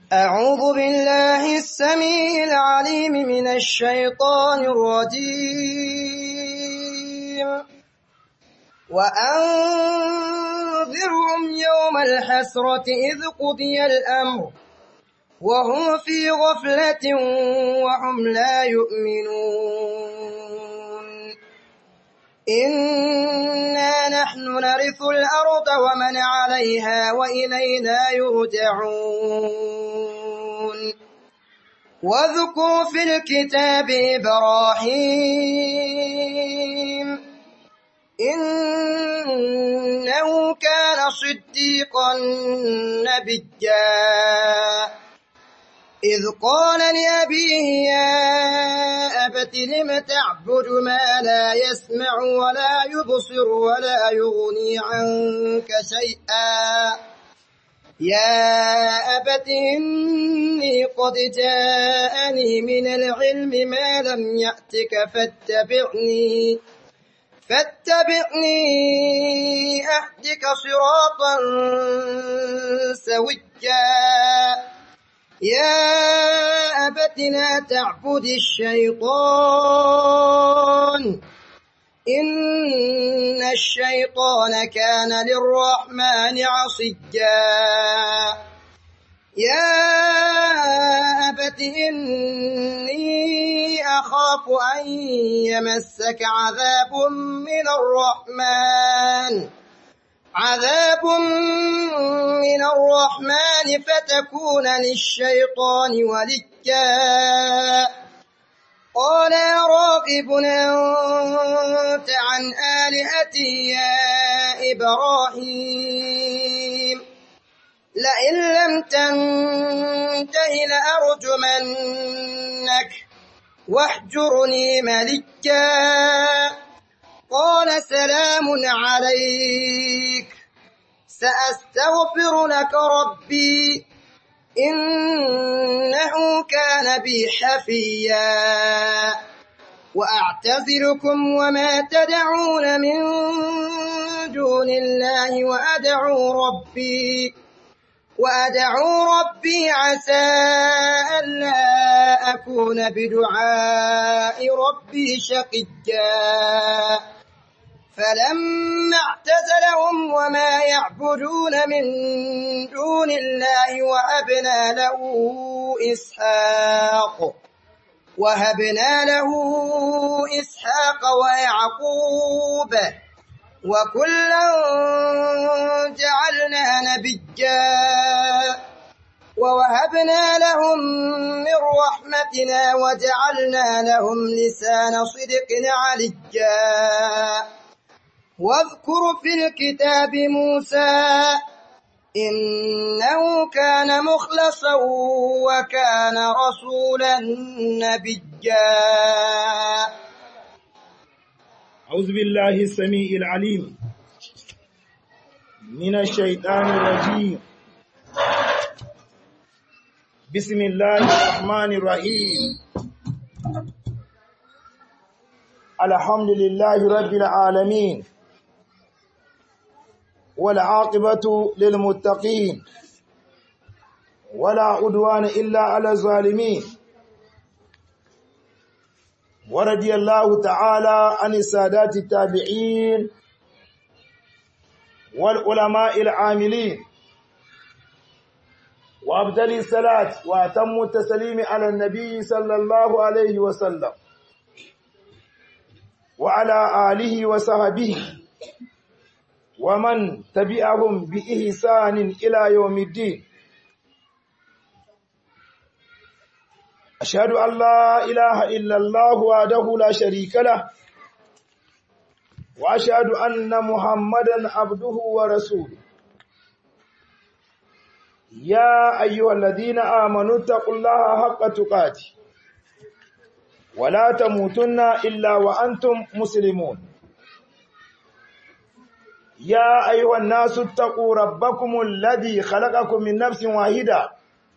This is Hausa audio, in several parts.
أعوذ بالله السميع العليم من الشيطان الرجيم وأنذرهم يوم الحسرة إذ قضي الأمر وهم في غفلة وهم لا يؤمنون إنا نحن نرث الأرض ومن عليها وإلينا يرجعون واذكر في الكتاب إبراهيم إنه كان صديقا نبيا إذ قال لأبيه يا أبت لم تعبد ما لا يسمع ولا يبصر ولا يغني عنك شيئا يا أبت إني قد جاءني من العلم ما لم يأتك فاتبعني فاتبعني أهدك صراطا سويا يا أبت لا تعبد الشيطان إن الشيطان كان للرحمن عصيا يا أبت إني أخاف أن يمسك عذاب من الرحمن عذاب من الرحمن فتكون للشيطان وليا قال يا راغب أنت عن آلهتي يا إبراهيم لئن لم تنته لأرجمنك واهجرني ملكا قال سلام عليك سأستغفر لك ربي إنه كان بي حفيا وأعتزلكم وما تدعون من دون الله وأدعو ربي وأدعو ربي عسى ألا أكون بدعاء ربي شقيا فلما اعتزلهم وما يعبدون من دون الله وهبنا له إسحاق وهبنا له إسحاق ويعقوب وكلا جعلنا نبيا ووهبنا لهم من رحمتنا وجعلنا لهم لسان صدق عليا واذكر في الكتاب موسى إنه كان مخلصا وكان رسولا نبيا أعوذ بالله السميع العليم من الشيطان الرجيم بسم الله الرحمن الرحيم الحمد لله رب العالمين والعاقبة للمتقين ولا عدوان إلا على الظالمين ورضي الله تعالى عن السادات التابعين والعلماء العاملين وأبدل الصلاة وأتم التسليم على النبي صلى الله عليه وسلم وعلى آله وصحبه ومن تبعهم بإحسان إلى يوم الدين أشهد أن لا إله إلا الله وحده لا شريك له وأشهد أن محمدا عبده ورسوله يا أيها الذين آمنوا اتقوا الله حق تقاته ولا تموتن إلا وأنتم مسلمون يا أيها الناس اتقوا ربكم الذي خلقكم من نفس واحدة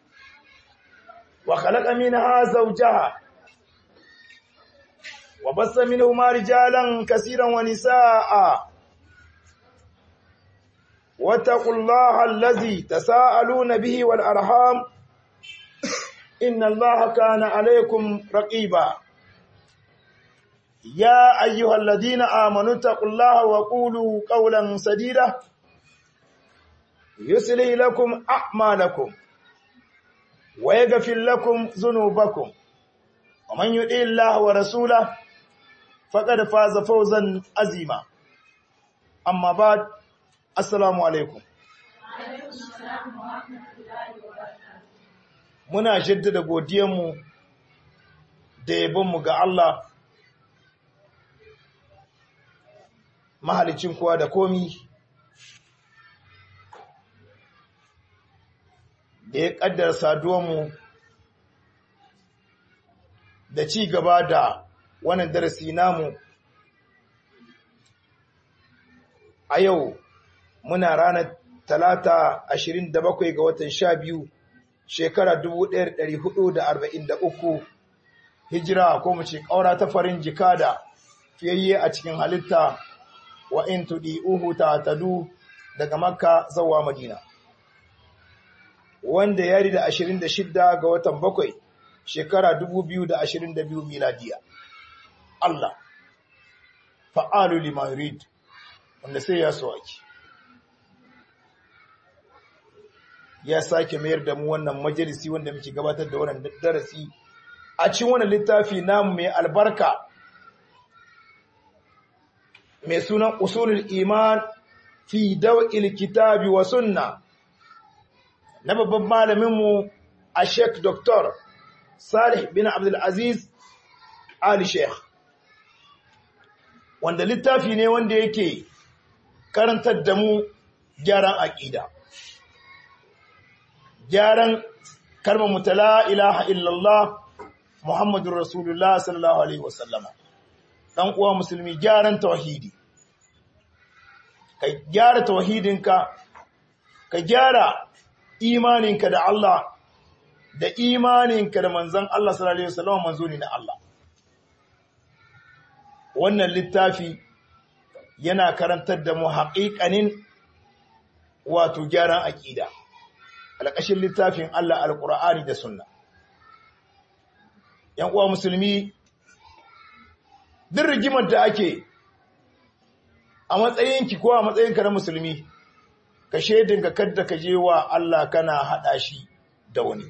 وخلق منها زوجها وبث منهما رجالا كثيرا ونساء واتقوا الله الذي تساءلون به والأرحام إن الله كان عليكم رقيبا يا أيها الذين آمنوا اتقوا الله وقولوا قولا سديدا يسلي لكم أعمالكم ويغفر لكم ذنوبكم ومن يطع الله ورسوله فقد فاز فوزا عظيما أما بعد السلام عليكم muna jaddada godiyanmu da yabonmu ga Allah mahalicin kowa da komi da ya kaddara saduwanmu da ci gaba da wannan darasi namu a yau muna ranar talata 27 ga watan 12 shekara 1443 hijira ko mu ce ƙaura ta farin jika da fiyayye a cikin halitta wa in tudi uhu ta tadu daga makka zawa madina wanda ya da 26 ga watan bakwai shekara 2022 miladiya Allah fa'alu lima yurid wanda sai ya so ake ya sake mayar da mu wannan majalisi wanda muke gabatar da wannan darasi a cikin wannan littafi namu mai albarka mai sunan usulul iman fi daw'il kitabi wa sunna na babban malamin mu a Sheikh Dr. Salih bin Abdul Aziz Ali Sheikh wanda littafi ne wanda yake karantar da mu gyaran aqida gyaran kalmar mutala ilaha illallah Muhammadun Rasulullah sallallahu Alaihi wasallama ɗan uwa musulmi gyaran tawhidi ka gyara tawhidinka ka gyara imaninka da Allah da imaninka da manzan Allah sallallahu Alaihi wasallama manzo ne na Allah wannan littafi yana karantar da mu haƙiƙanin wato gyaran aƙida alƙashin littafin Allah alƙur'ani da sunna ‘yan uwa musulmi duk rigimar da ake a matsayinki ko a matsayinka na musulmi ka shaidin ka kadda ka je wa Allah kana haɗa shi da wani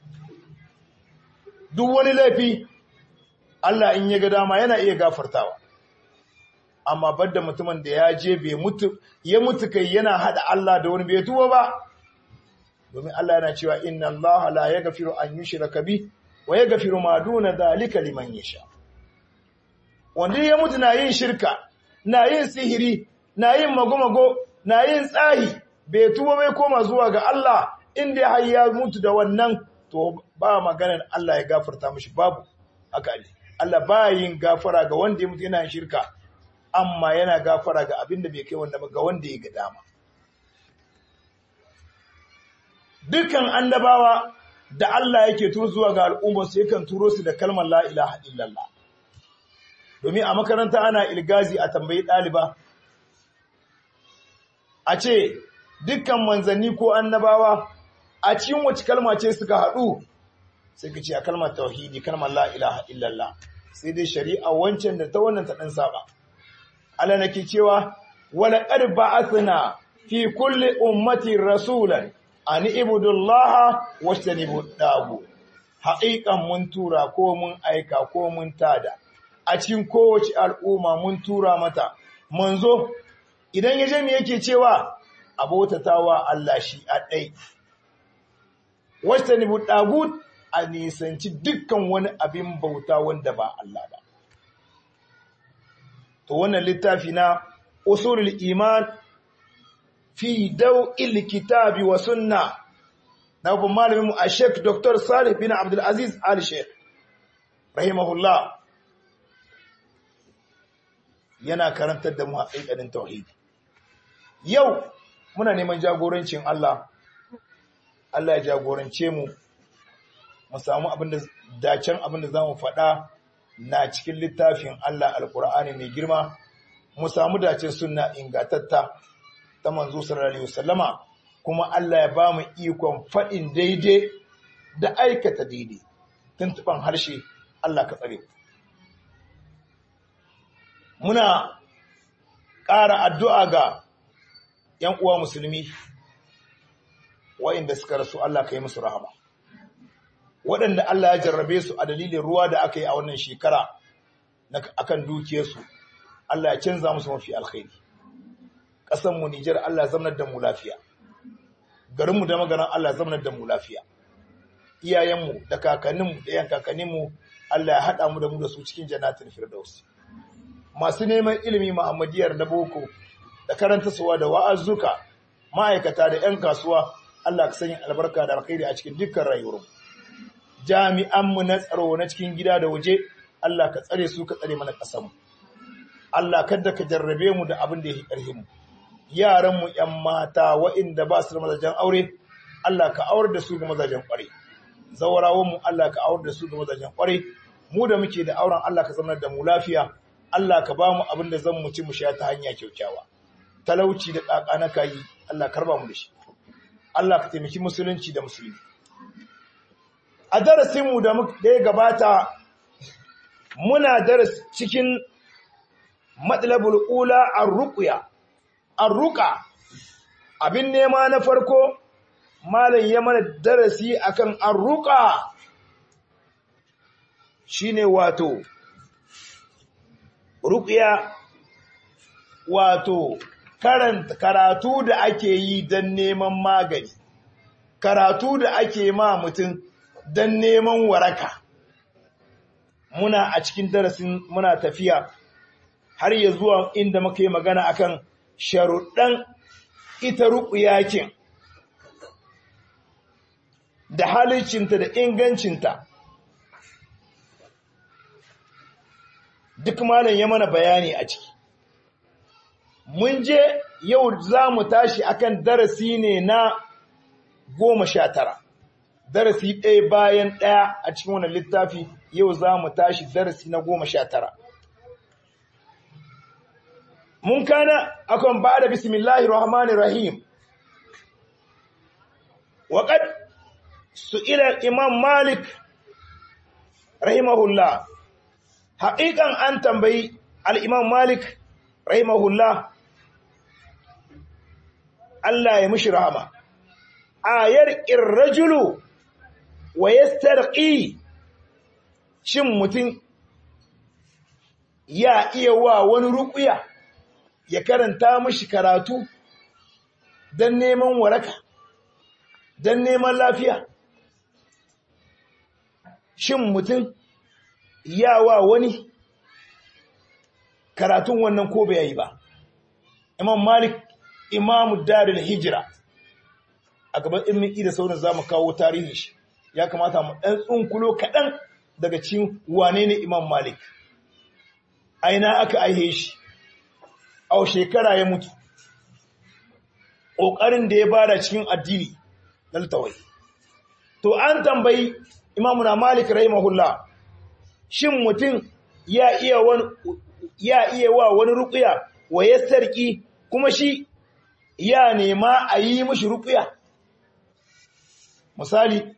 duk wani laifi Allah in ya ga dama yana iya gafartawa amma badda mutumin da ya je bai mutu ya mutu kai yana haɗa Allah da wani bai tuwo ba domin Allah yana cewa inna Allah la yaghfiru an yushraka bi wa yaghfiru ma duna dhalika liman yasha wanda ya mutu na yin shirka na yin sihiri na yin magomago na yin tsahi bai tuba bai koma zuwa ga Allah inda har ya mutu da wannan to ba maganar Allah ya gafarta mishi babu haka ne Allah ba yin gafara ga wanda ya mutu yana yin shirka amma yana gafara ga abin da bai kai wanda ga wanda ya ga dama dukan annabawa da Allah yake turo zuwa ga al'ummarsu yakan turo su da kalmar la ilaha illallah domin a makaranta ana ilgazi a tambayi ɗaliba a ce dukkan manzanni ko annabawa a cikin wace kalma ce suka haɗu sai ka ce a kalmar tauhidi kalmar la ilaha illallah sai dai shari'a wancan da ta wannan ta ɗan saba Allah nake cewa wala qad ba'athna fi kulli ummatin rasulan an ibudullaha wastanibu dagu haƙiƙan mun tura ko mun aika ko mun tada a cikin kowace al'umma mun tura mata manzo idan ya je me yake cewa abotatawa Allah shi a ɗai wastanibu dagu a nisanci dukkan wani abin bauta wanda ba Allah ba to wannan littafi na usulul iman fi daw'il kitabi wa sunna na babban malamin mu a Sheikh Dr. Salih bin Abdul Aziz Al Sheikh rahimahullah yana karantar da mu haƙiƙanin tauhidi yau muna neman jagorancin Allah Allah ya jagorance mu mu samu abin da dacen abin da zamu faɗa na cikin littafin Allah alkur'ani mai girma mu samu dacen sunna ingatatta ta manzo sallallahu alaihi wasallama kuma Allah ya bamu ikon faɗin daidai da aikata daidai tuntuban harshe Allah ka tsare muna ƙara addu'a ga ‘yan uwa musulmi wa'inda suka rasu Allah ka yi musu rahama waɗanda Allah ya jarrabe su a dalilin ruwa da aka yi a wannan shekara akan dukiyarsu Allah ya canza musu mafi alkhairi ƙasanmu Nijar Allah zamanar da mu lafiya garinmu da magaran Allah zamanar da mu lafiya iyayenmu da kakanninmu da yan kakanninmu Allah ya haɗa mu da mu da su cikin jannatin firdaus masu neman ilimi Muhammadiyar na boko da karanta suwa da wa'azuka ma'aikata da 'yan kasuwa Allah ka sanya albarka da alkhairi a cikin dukkan rayuwar jami'anmu na tsaro na cikin gida da waje Allah ka tsare su ka tsare mana ƙasarmu Allah kada ka jarrabe mu da abin da ya yi ƙarfin mu yaranmu 'yan mata waɗanda ba su da mazajen aure Allah ka aure da su ga mazajen ƙware zawarawanmu Allah ka aure da su ga mazajen ƙware mu da muke da auren Allah ka zama da mu lafiya Allah ka ba mu abin da zan mu ci mu sha ta hanya kyaukyawa talauci da ƙaƙa na kayi Allah karba mu da shi Allah ka taimaki musulunci da musulmi a darasinmu da ya gabata muna daras cikin matsalabul ula ar-ruqya ar-ruqa abin nema na farko malam ya mana darasi akan ar-ruqa shine wato ruqya wato karanta karatu da ake yi don neman magani karatu da ake ma mutum don neman waraka muna a cikin darasin muna tafiya har ya zuwa inda muka yi magana akan sharuɗan ita ruƙuyakin da halicinta da ingancinta duk malam ya mana bayani a ciki mun je yau za mu tashi akan darasi ne na goma sha tara darasi ɗaya bayan ɗaya a cikin wannan littafi yau za mu tashi darasi na goma sha tara mun kana akan ba da bismillahir rahmanir rahim waƙad su'ila imam malik rahimahullah haƙiƙan an tambayi al'imam malik rahimahullah Allah ya mushi rahama ayar irrajulu wa yastarqi shin mutum ya iya wa wani ruƙuya ya karanta mishi karatu don neman waraka don neman lafiya shin mutum ya wa wani karatun wannan ko bai yi ba imam malik imamu darul hijira a gaban ilmin ida sauran za mu kawo tarihin shi ya kamata mu ɗan tsunkulo kaɗan daga cikin wane ne imam malik aina aka aihe shi a shekara ya mutu ƙoƙarin da ya bada cikin addini na littawai to an tambayi imamuna malik rahimahullah shin mutum ya iya wani ya iya wa wani ruƙuya wa ya sarki kuma shi ya nema a yi mashi ruƙuya misali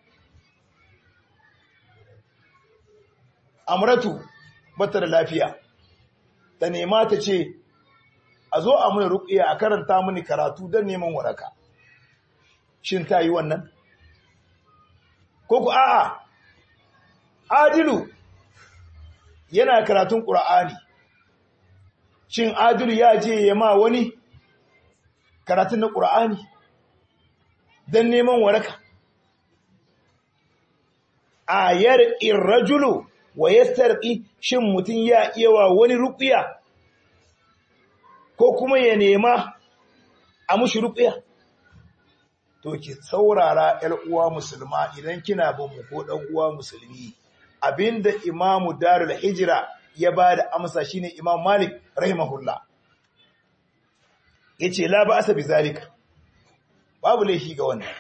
amratu bata da lafiya ta nema ta ce a zo a muni ruƙiya a karanta mini karatu don neman waraka shin ta yi wannan ko ku a'a adilu yana karatun ƙura'ani shin adilu ya je ya ma wani karatun na ƙura'ani don neman waraka ayar irrajulu wa yastarqi shin mutum ya iya wa wani ruƙiya ko kuma ya nema a mushi ruƙiya to ki saurara ƴar uwa musulma idan kina bin mu ko dan uwa musulmi abinda imamu darul hijra ya bada amsa shine imam malik rahimahullah yace la ba'asa bizalika babu laifi ga wannan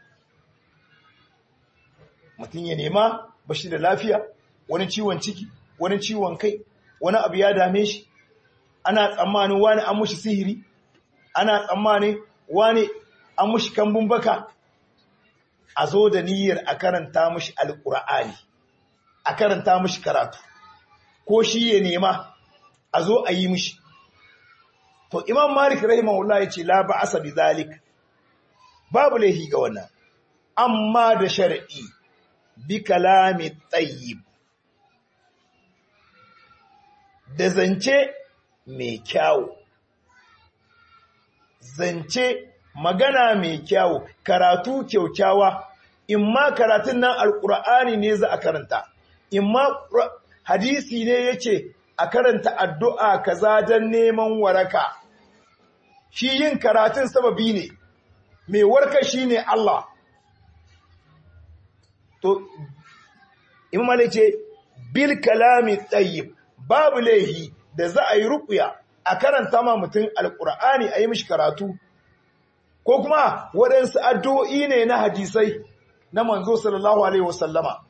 mutum ya nema bashi da lafiya wani ciwon ciki wani ciwon kai wani abu ya dame shi ana tsammanin wani an mushi sihiri ana tsammanin wani an mushi kambun baka a zo da niyyar a karanta mushi alƙur'ani a karanta mishi karatu ko shi ya nema a zo a yi mishi to imam malik rahimahullah ya ce la ba'asa bi zalik babu laifi ga wannan amma da shar'i bi kalami tayyib da zance mai kyawu zance magana mai kyawu karatu kyaukyawa imma karatun nan alkur'ani ne za a karanta imma hadisi ne yace a karanta addu'a kaza don neman waraka shi yin karatun sababi ne mai warka shi ne Allah to imam ce bil kalami tsayyib babu laihi da za a yi rukuya a karanta ma mutum alkur'ani a yi mishi karatu ko kuma waɗansu addu'o'i ne na hadisai na manzo sallallahu alaihi wasallama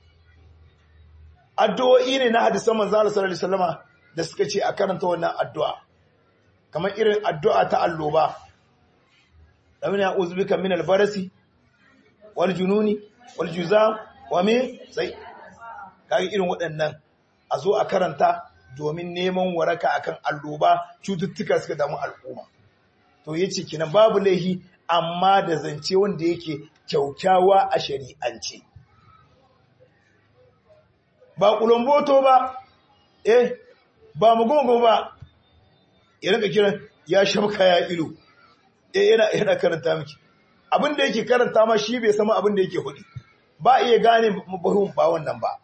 addu'o'i ne na hadisan manzo sallallahu alaihi wasallama da suka ce a karanta wannan addu'a kamar irin addu'a ta alloba lamin ya uzbika min albarasi wal jununi wal juzam wa min sai kage irin waɗannan a zo a karanta domin neman waraka akan alloba cututtuka suka damu al'umma to yace kinan babu laihi amma da zance wanda yake kyaukyawa a shari'ance ba kulomboto ba eh ba mugungu ba ya rinka kiran ya shabka ya ilu eh yana yana karanta miki abin da yake karanta ma shi bai sama abin da yake hudi ba iya gane mabahun ba wannan ba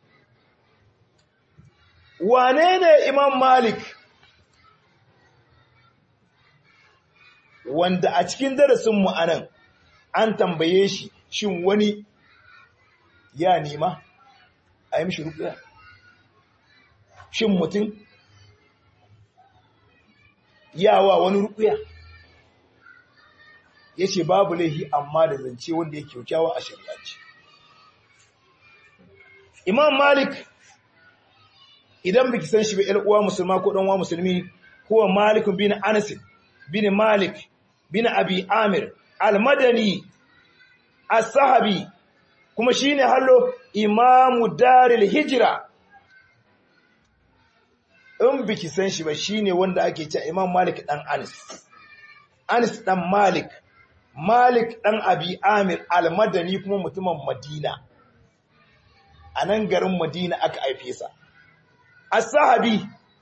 wane ne imam malik wanda a cikin darasinmu a nan an tambaye shi shin wani ya nema a yi mishi rukuya shin mutum yawa wani rukuya ya ce babu laihi amma da zance wanda ya kyaukyawa a shari'aci imam malik idan biki san shi ba uwa musulma ko ɗanwa musulmi kuwa malik bin anas bin malik bin abi amir al-madani as-sahabi kuma shine hallo imamu daril hijra in biki san shi ba shine wanda ake cewa imam malik dan anas anas dan malik malik dan abi amir al-madani kuma mutumin madina a nan garin madina aka haife sa as-sahabi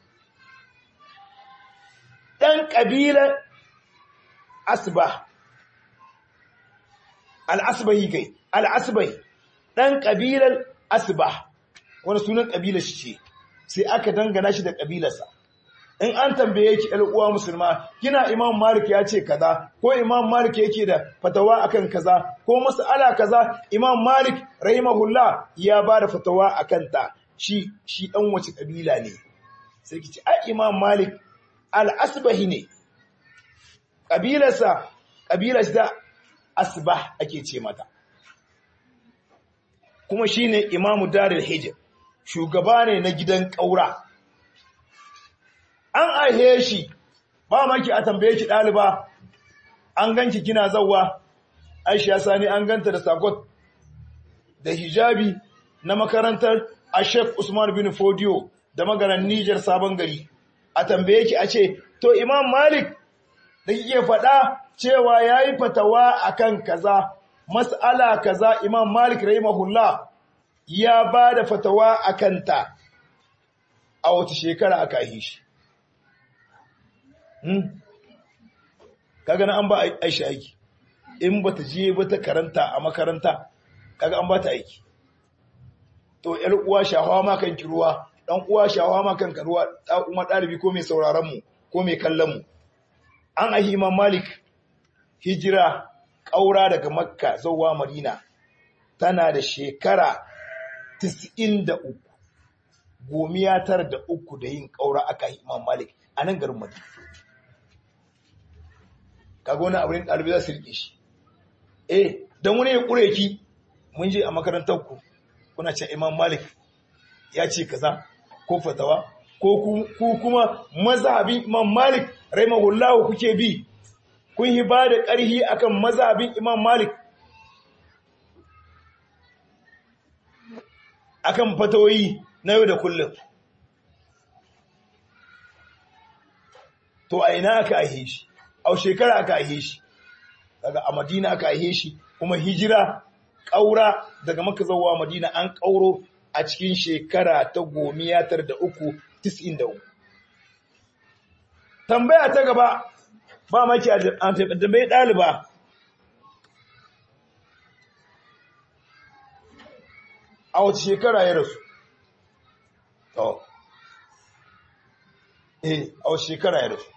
dan kabilar asbah al-asbahi kai al-asbahi dan kabilar asbah wani sunan kabilar shi ce sai aka dangana shi da kabilarsa in an tambaye ki ɗan uwa musulma kina imam malik ya ce kaza ko imam malik yake da fatawa akan kaza ko mas'ala kaza imam malik rahimahullah ya ba da fatawa akan ta shi shi dan wace kabila ne sai ki ce ai imam malik al-asbahi ne kabilarsa kabilar da asbah ake ce mata kuma shine imamu darul hijr shugaba ne na gidan ƙaura. An aihe shi, ba maki a tambaye ki ɗaliba, an ganki kina zauwa, Aisha Sani an ganta da sakot da hijabi na makarantar a Sheikh Usman bin Fodio da magaran Nijar Sabon Gari. A tambaye ki a ce, To Imam Malik da kike faɗa cewa ya yi fatawa akan kaza, mas'ala kaza Imam Malik rahimahullah ya ba da fatawa a kanta a wata shekara aka yi shi. Kaga na an ba aisha aiki, in ba ta je ba ta karanta a makaranta, kaga an ba ta aiki. To, ‘yar uwa shahawa ma kan ruwa, ɗan uwa shahawa ma kan ruwa, kuma ɗalibi ko mai sauraronmu, ko mai kallonmu. An ahi Imam Malik, hijira, ƙaura daga Makka zauwa Madina, tana da shekara tis'in da uku gomiya tara da uku da yin ƙaura aka yi imam malik a nan garin madina kaga wani abin ɗalibi za su riƙe shi eh don wani ya ƙure ki mun je a makarantar ku kuna ce imam malik ya ce kaza ko fatawa ko ku kuma mazhabin imam malik rahimahullahu kuke bi kun yi ba da ƙarhi akan mazhabin imam malik akan fatawoyi na yau da kullum to a ina aka aihe shi a shekara aka aihe shi daga a madina aka aihe shi kuma hijira ƙaura daga maka zauwa madina an ƙauro a cikin shekara ta gomiyatar da uku tis'in da uku tambaya ta gaba ba maki a tambayi ɗaliba a wata shekara ya rasu to eh a wata shekara ya rasu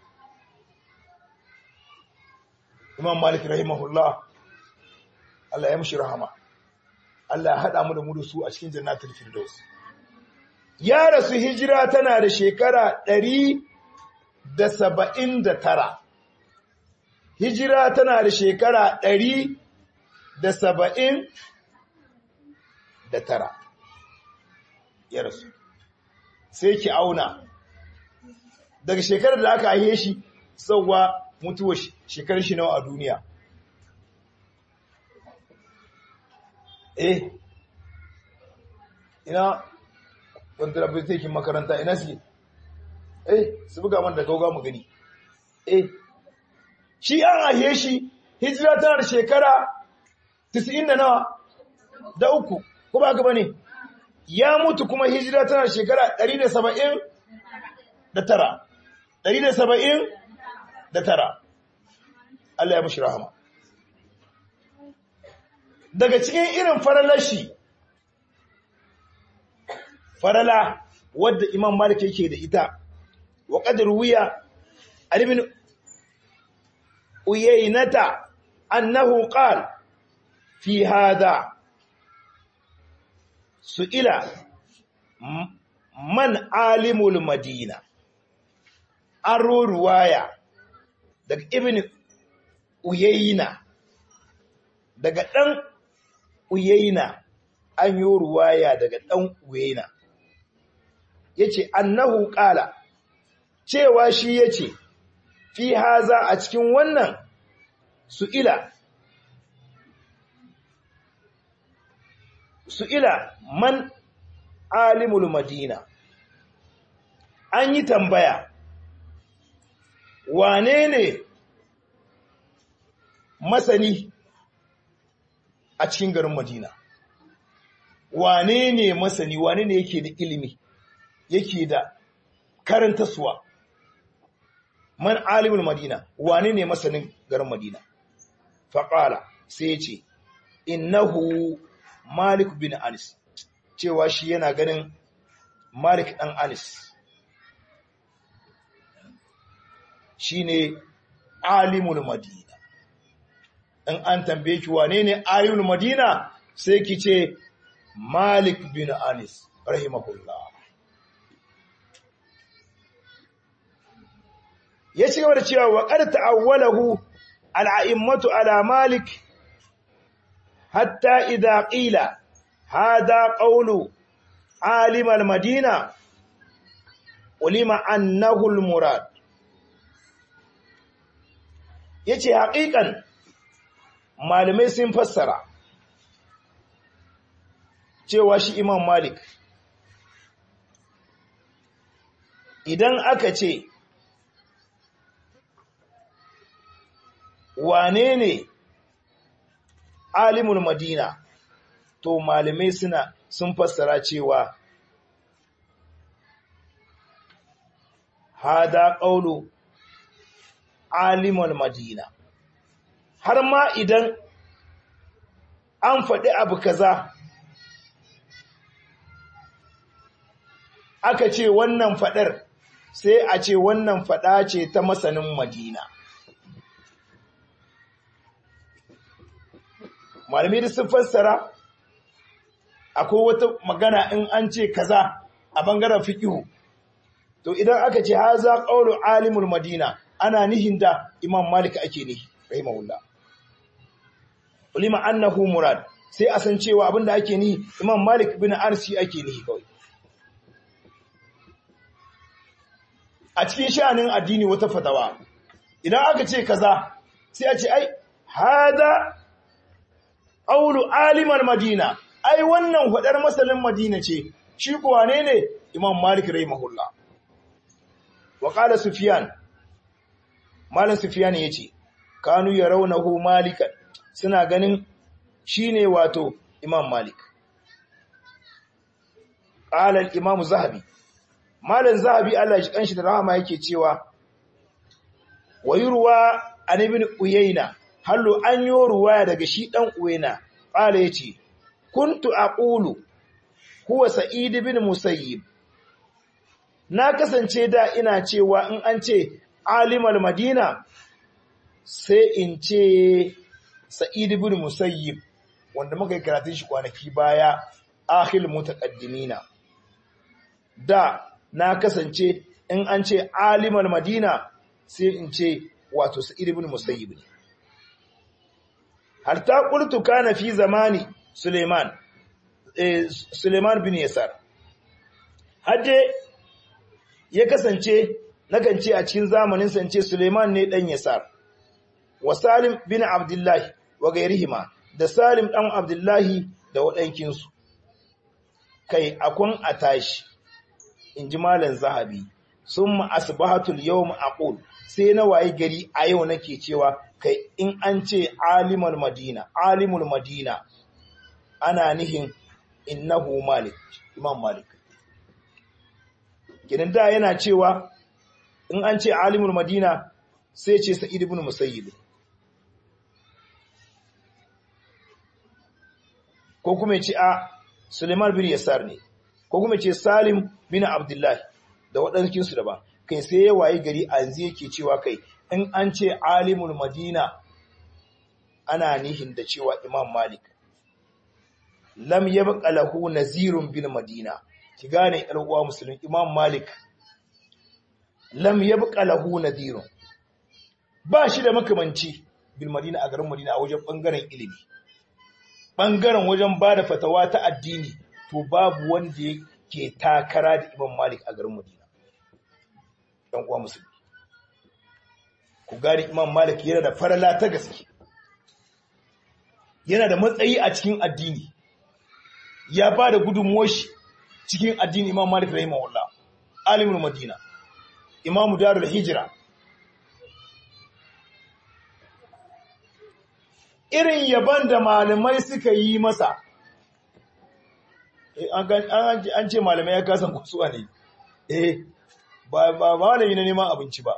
imam malik rahimahullah Allah ya mushi rahama Allah ya haɗa mu da mu da su a cikin jannatul firdaus ya rasu hijira tana da shekara ɗari da saba'in da tara hijira tana da shekara ɗari da saba'in da tara ya rasu sai ki auna daga shekarar da aka haihe shi sauwa mutuwa shekarar shi nawa a duniya eh ina wanda rabin tekin makaranta ina su eh su buga man da gauga mu gani eh shi an haihe shi hijira tana da shekara 90 da nawa da uku ko ba gaba ne ya mutu kuma hijira tana shekara 170 da tara 170 da tara Allah ya mushi rahama daga cikin irin faralashi farala wadda imam malik yake da ita wa qadar wiya ibn uyaynata annahu qala fi hadha su'ila man alimul madina an ruwaya daga ibn uyayna daga dan uyayna an yi ruwaya daga dan uyayna yace annahu qala cewa shi yace fi haza a cikin wannan su'ila su'ila man alimul madina an yi tambaya wane ne masani a cikin garin madina wane ne masani wane ne yake da ilimi yake da karanta suwa man alimul madina wane ne masanin garin madina faƙala sai ya ce innahu Malik bin Anis cewa shi yana ganin Malik ɗan Anis shi ne alimul Madina. In an tambaye ki wane ne alimul Madina sai ki ce Malik bin Anis rahimahullah. Ya ci gaba da cewa wa ƙar ta'awwalahu al'a'immatu ala Malik حتى إذا قيل هذا قول عالم المدينة علم أنه المراد yace haƙiƙan malamai sun fassara cewa shi Imam Malik idan aka ce wane ne alimul madina to malamai suna sun fassara cewa hada qawlu alimul madina har ma idan an faɗi abu kaza aka ce wannan faɗar sai a ce wannan faɗa ce ta masanin madina malamai da sun fassara akwai wata magana in an ce kaza a bangaren fiqhu to idan aka ce haza qawlu alimul madina ana nihin da imam malik ake nihi rahimahullah ulima annahu murad sai a san cewa abinda ake nihi imam malik bin arsi ake nihi kawai a cikin sha'anin addini wata fatawa idan aka ce kaza sai a ce ai hada qawlu alimal madina ai wannan hudar masalin madina ce shi kuwa ne ne imam malik rahimahullah wa qala sufyan malam sufyan yace kanu yarawnahu malikan suna ganin shine wato imam malik qala al-imam zahabi malam zahabi Allah ya kanshi da rahama yake cewa wayurwa an ibn uyayna hallo an yi ruwaya daga shi dan uyayna qala yace kuntu aqulu huwa sa'id ibn musayyib na kasance da ina cewa in an ce alimal madina sai in ce sa'id ibn musayyib wanda muka yi karatun shi kwanaki baya akhil mutaqaddimina da na kasance in an ce alimal madina sai in ce wato sa'id ibn musayyib ne har ta qultu kana fi zamani suleiman eh suleiman bin yasar hadde ya kasance nakan ce a cikin zamanin sance suleiman ne dan yasar wa salim bin abdullahi wa gairihima da salim dan abdullahi da waɗankinsu kai akun a tashi in ji malam zahabi sun asbahatul yawm aqul sai na waye gari a yau nake cewa kai in an ce alimul madina alimul madina ana nihin innahu malik imam malik gidan da yana cewa in an ce alimul madina sai ce sa'id ibn musayyib ko kuma ce a suleiman bin yasar ne ko kuma ce salim bin abdullahi da waɗansu daban kai sai ya waye gari a yanzu yake cewa kai in an ce alimul madina ana nihin da cewa imam malik lam yabqa lahu nazirun bil madina ki gane ɗan uwa musulmi imam malik lam yabqa lahu nazirun ba shi da makamanci bil madina a garin madina a wajen bangaren ilimi bangaren wajen bada fatawa ta addini to babu wanda yake takara da imam malik a garin madina ɗan uwa musulmi ku gane imam malik yana da farala ta gaske yana da matsayi a cikin addini ya ba da gudunmuwar shi cikin addini imam malik rahimahullah alimul madina imam darul hijira irin yaban da malamai suka yi masa an ce malamai ya kasan kusuwa ne eh ba malami na neman abinci ba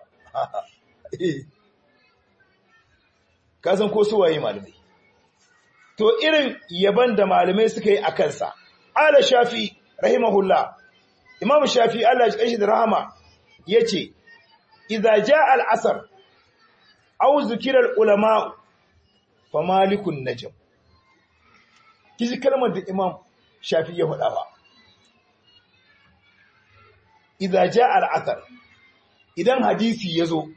kasan ko suwaye malamai to irin yaban da malamai suka yi a kansa ala shafi rahimahullah imam shafi Allah ya shi da rahama yace idza jaa al-asr aw zikira al-ulama fa malikun najm kiji kalmar da imam shafi ya faɗa ba idza jaa al-asr idan hadisi yazo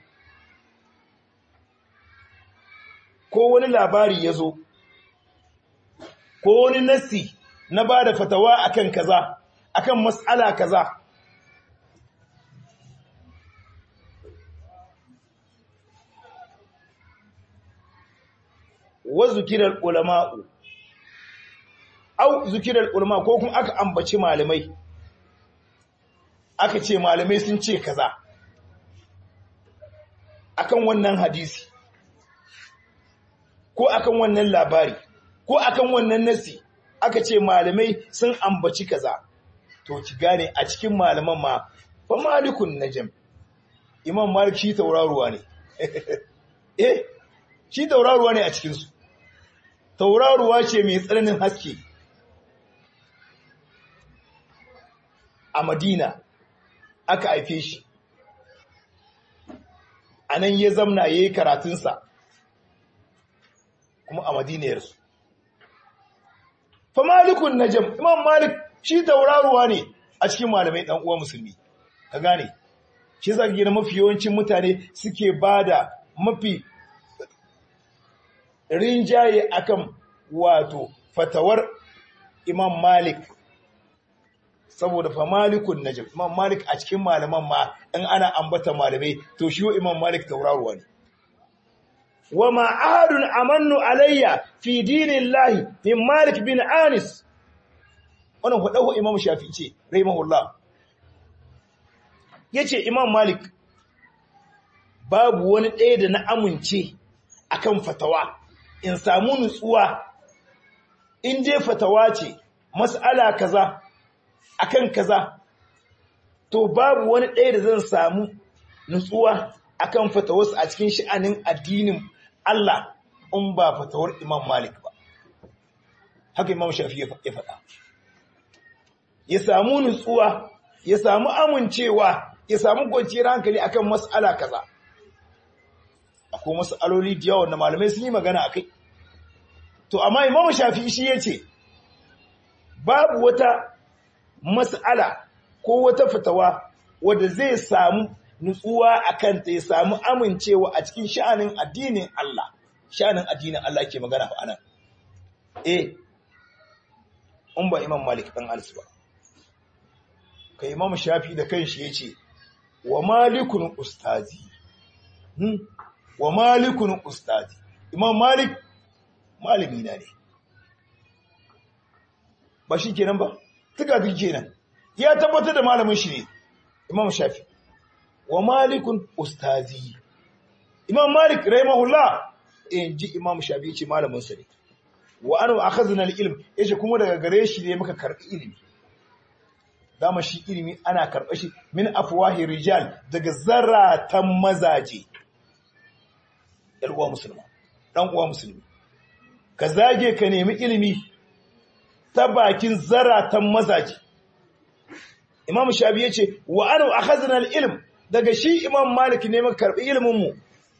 ko wani labari yazo ko wani nassi na ba da fatawa akan kaza akan mas'ala kaza wa zikirar ulama'u au zikirar ulama ko kuma aka ambaci malamai aka ce malamai sun ce kaza akan wannan hadisi ko akan wannan labari ko akan wannan nasi aka ce malamai sun ambaci kaza to ki gane a cikin malaman ma fa malikun najm imam malik shi tauraruwa ne eh shi tauraruwa ne a cikin su tauraruwa ce mai tsananin haske a madina aka haife shi a nan ya zamna ya yi karatunsa kuma a madinayarsu fa malikun najam imam malik shi tauraruwa ne a cikin malamai dan uwa musulmi ka gane shi zaka gina mafi yawancin mutane suke bada mafi rinjaye akan wato fatawar imam malik saboda fa malikun najam imam malik a cikin malaman ma in ana ambata malamai to shi imam malik tauraruwa ne wa ma ahadun amannu alayya fi dinillahi min malik bin anis wannan hudahu imam shafi'i ce rahimahullah yace imam malik babu wani ɗaya da na amince akan fatawa in samu nutsuwa in je fatawa ce mas'ala kaza akan kaza to babu wani ɗaya da zan samu nutsuwa akan fatawarsa a cikin sha'anin addinin Allah in ba fatawar Imam Malik ba haka Imam Shafi ya faɗa ya samu nutsuwa ya samu amincewa ya samu kwanciyar hankali akan mas'ala kaza akwai mas'aloli da yawa da malamai sun yi magana akai to amma Imam Shafi shi yace babu wata mas'ala ko wata fitawa wadda zai samu nutsuwa a kanta ya samu amincewa a cikin sha'anin addinin Allah sha'anin addinin Allah ke magana fa anan eh in ba Imam Malik dan Anas ba kai Imam Shafi da kanshi yace wa malikun ustazi hmm? wa malikun ustazi Imam Malik malami na ne ba shi kenan ba tuka duk kenan ya tabbatar da malamin shi ne imam shafi wa malikun ustazi imam malik rahimahullah in ji imam shafi ce malamin sa ne wa anu akhazna al-ilm yace kuma daga gare shi ne muka karbi ilimi dama shi ilimi ana karba shi min afwahi rijal daga zaratan mazaje yar uwa musulma dan uwa musulmi ka zage ka nemi ilimi ta bakin zaratan mazaje Imam Shafi yace wa anu akhazna al-ilm daga shi Imam Malik ne muka karbi ilimin mu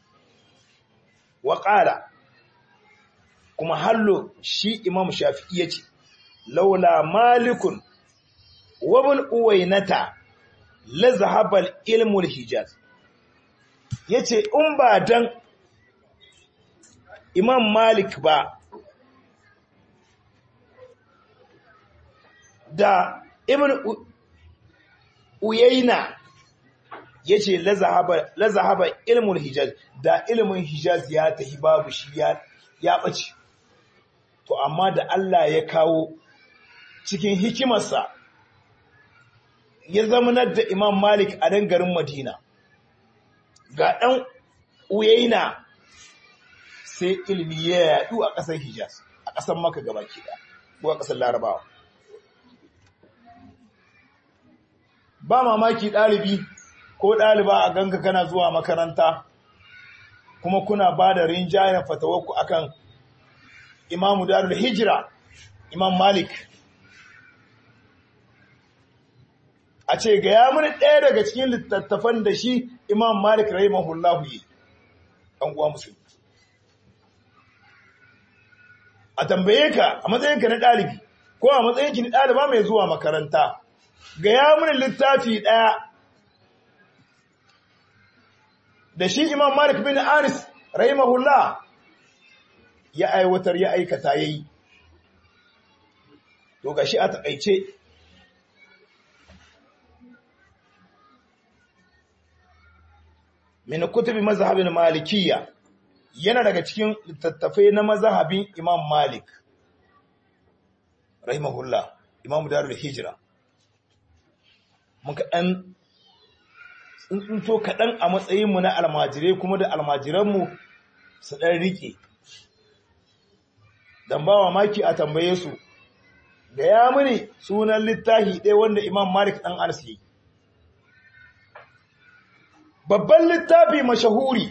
wa qala kuma hallo shi Imam Shafi yace laula malikun wa ibn uwaynata la zahaba al-ilmu al-hijaz yace in ba dan Imam Malik ba da ibn Uyayna yace la zahaba la zahaba ilmul hijaz da ilmin hijaz ya tahi babu shi ya ya bace to amma da Allah ya kawo cikin hikimarsa ya zamanar da Imam Malik a dan garin Madina ga dan Uyayna sai ilmi ya yadu a ƙasar Hijaz a ƙasar Makka gabaki ɗaya ko a ƙasar Larabawa ba mamaki ɗalibi ko ɗaliba a ganka kana zuwa makaranta kuma kuna ba da rinjayen fatawarku akan imamu darul hijira imam malik a ce ga ya muni ɗaya daga cikin littattafan da shi imam malik rahimahullahu yi ɗan uwa musulmi a tambaye ka a matsayinka na ɗalibi ko a matsayinki na ɗaliba mai zuwa makaranta gaya mini littafi ɗaya da shi imam malik bin aris rahimahullah ya aiwatar ya aikata yayi to gashi a taƙaice min kutubi mazhabin malikiyya yana daga cikin littattafai na mazhabin imam malik rahimahullah imam darul hijra muka ɗan tsuntsunto kaɗan a matsayinmu na almajirai kuma da almajiranmu su ɗan riƙe. Don ba maki a tambaye su, da ya mini sunan littafi ɗaya wanda Imam Malik ɗan Anas yi. Babban littafi mashahuri